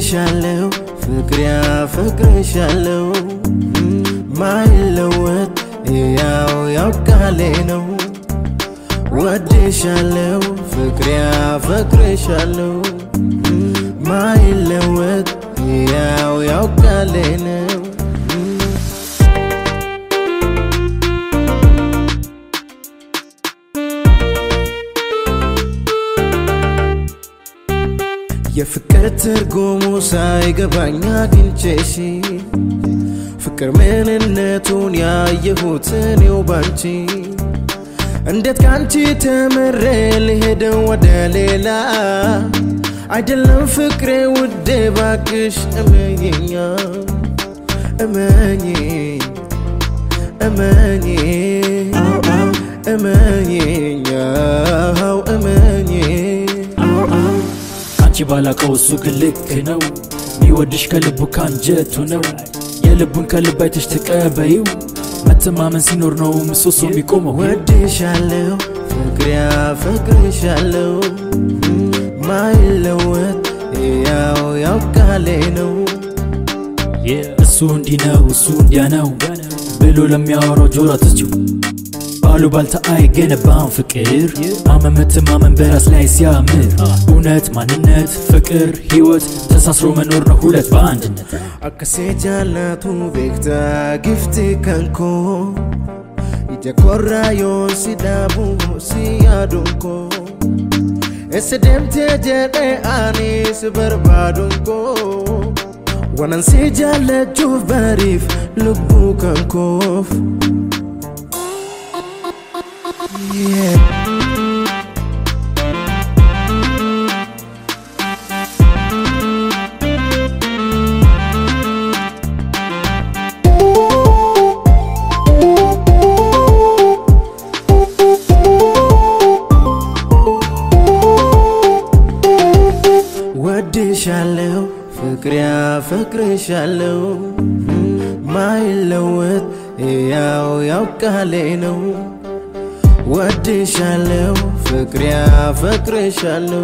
ወድሻለው ፍቅር ያፈቅርሻለው ማይለወጥ ያው ያው ቃሌ ነው ወድሻለው ፍቅር ያፈቅርሻለው ማይለወጥ ያው ያው ቃሌ ነው የፍቅር ትርጉሙ ሳይገባኝ አግኝቼሽ ፍቅር ምንነቱን ያየሁት እኔው ባንቺ እንዴት ካንቺ ተምሬ ልሄደው ወደ ሌላ አይደለም ፍቅሬ ውዴ ባክሽ እመኝኛ እመኝ እመኝ እመኝኛ እመኝ አንቺ ባላቀው እሱ ግን ልክ ነው ሚወድሽ ከልቡ ካንጀቱ ነው የልቡን ከልብ አይተሽ ተቀበይው መተማመን ሲኖር ነው ምሰሶ የሚቆመው ወድሻለው ፍቅር ያፈቅርሻለው ማይለወጥ ያው ያው ቃሌ ነው እሱ እንዲህ ነው እሱ እንዲያ ነው ብሎ ለሚያወራው ጆሮ አትስጪው ባሉባልታ አይገነባም ፍቅር ማመን መተማመን በራስ ላይ ሲያምር እውነት ማንነት ፍቅር ህይወት ተሳስሮ መኖር ነው ሁለት በአንድነት akkasee jaallatu beektaa gifti kan koo ija korraa yoon si dhaabu si yaaduun koo eessa deemtee jedhee ani si barbaaduun koo wanan si jaallachuuf bariif lubbuu kan koof yeah. ወድሻለው ፍቅር ያፈቅርሻለው ማይለወጥ ያው ያው ቃሌ ነው ወድሻለው ፍቅር ያፈቅርሻለው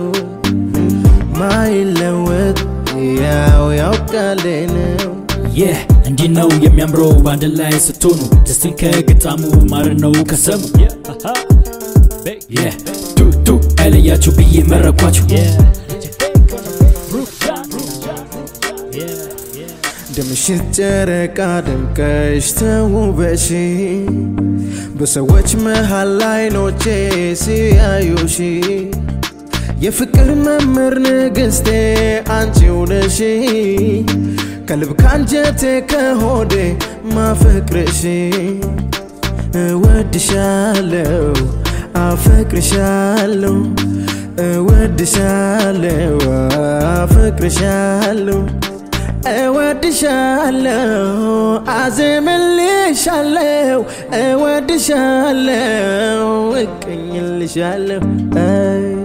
ማይለወጥ ያው ያው ቃሌ ነው ይህ እንዲህ ነው የሚያምረው በአንድ ላይ ስትሆኑ ደስትን ከግጣሙ ማርን ነው ከሰሙ ይህ ቱቱ አይለያችሁ ብዬ መረኳችሁ እንደምሽት ጨረቃ ደምቀሽ ተውበሽ በሰዎች መሃል አይኖቼ ሲያዩሽ የፍቅር መምህር ንግሥቴ አንቺው ነሽ ከልብ ካንጀቴ ከሆዴ ማፈቅርሽ እወድሻለው አፈቅርሻለው እወድሻለው አፈቅርሻለው እወድሻለው አዘምልሻለው እወድሻለው እቀኝልሻለው